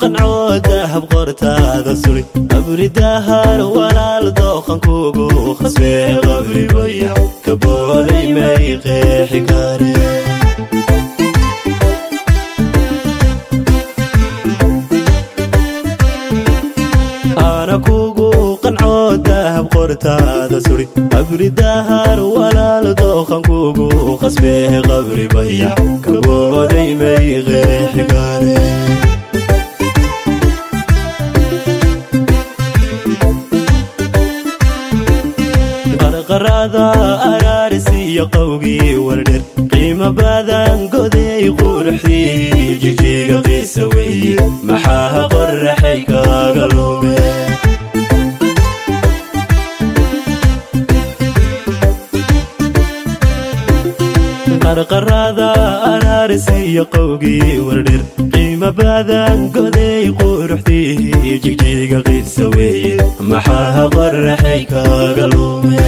qanco dahab qortaada suri abridahar walaal dooqan kugu khasbee qabribaya ka booday may qeexi kare ana kugu qanco dahab qortaada suri abridahar walaal dooqan kugu khasbee qabribaya ka booday may qeexi kare qarqarada araarisiyo qowgii wardher qiimo badan goday quruxdii jijiga qiisa weye maxaa qoraxay kaaga lume qarqarada araarisiyo qowgii wardher qiimo badan goday quruxdii jigjiga qiisa weye maxaa qoraxay kaaga lume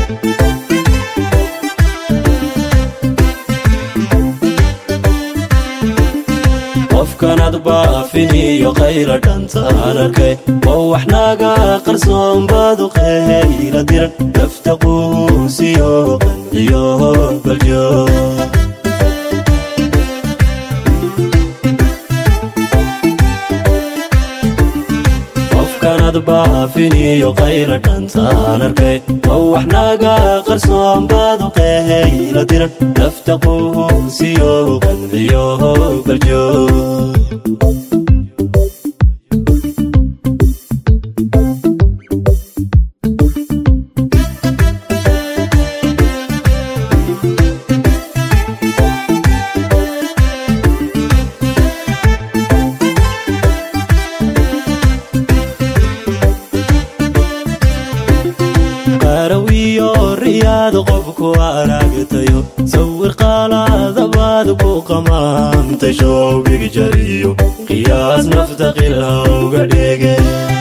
qofkanad baafiniyo qayla dhantaan arkay oo wax naga qarsoon baadu qeyla diran dafta quusiyo qanciyo baljo qofkanad baafiniyo qayla dhantaan arkay oo wax naga qarsoon baadu qeyla diran dafta quusiyo qanciyo baljo qarawiyo riyaad qofku aragtayo sawir qaalaadabaad ku qamaamtay shoobig jariyo qiyaas nafta qilhawga dhege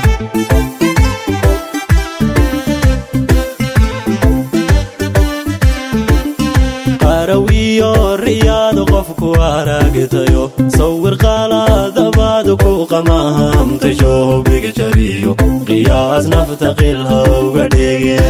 qarawiyo riyaad qofku aragtayo sawir qaalaadabaad ku qamaamtay shoobig jariyo qiyaas nafta qilhawga dhege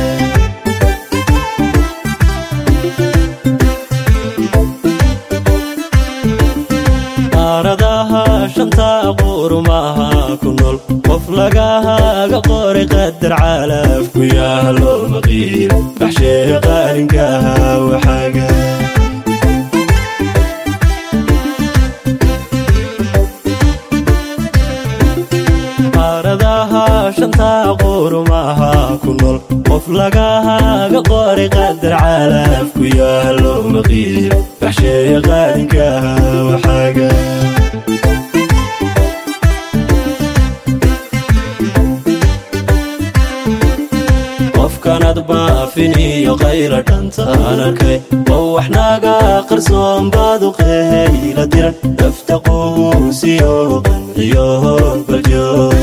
qaaradaha shanta qurumaha ku nool qof lagahaga qori qadar calaf ku yaalo maqiil baxshee qaalinkaha waxaaga qaaradaha shanta qurumaha ku nool qof lagahaga qori qadar calaf ku yaalo maqiil baxshee qaalinkaha waxaaga qofkanad baafiniyo qayla dhantaan arkay oo wax naga qarsoon baadu qeyla diran dafta quusiyo qanciyo baljo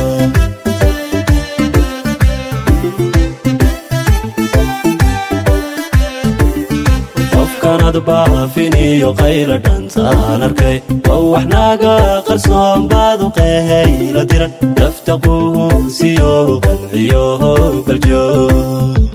qofkanad baafiniyo qayla dhantaan arkay oo wax naga qarsoon baadu qeyla diran dafta quusiyo qanciyo baljo